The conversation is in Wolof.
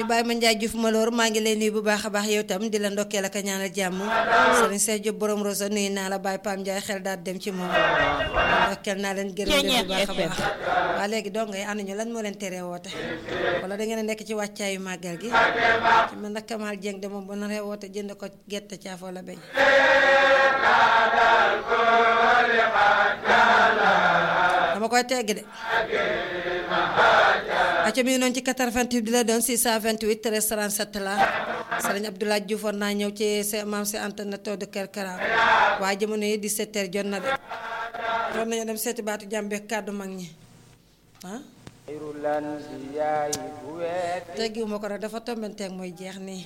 Baye Ma Ndiaye Diouf Malor maa ngi lay nuyu bu baax a baax yow tam di la ndokkeel ak a ñaanal jàmm Serigne Cheikh Diop borom Rosa nuyu naa la Baye Pam Ndiaye xel daal dem ci moom ndokkeel naa leen gërëm leen bu baax a baax waa léegi dong ngay ànd ñu lan moo leen teree woote wala da ngeen a nekk ci wàccaayu màggal gi ci man nag Kamal Dieng de moom bu naree woote jënd ko gerte caafoo la beñ dama koy tegg de acca mi ngi noonu ci 88 di la doon 628 13 37 la sëriñ Abdoulaye Diouf war naa ñëw ci sa maam si antenne taw de Kër Kara waaye jamono yi 17 heures jot na de war nañu dem seeti baatu jàmbe kàddu mag ñi ah teggiwuma ko rek dafa tombenteeg mooy jeex nii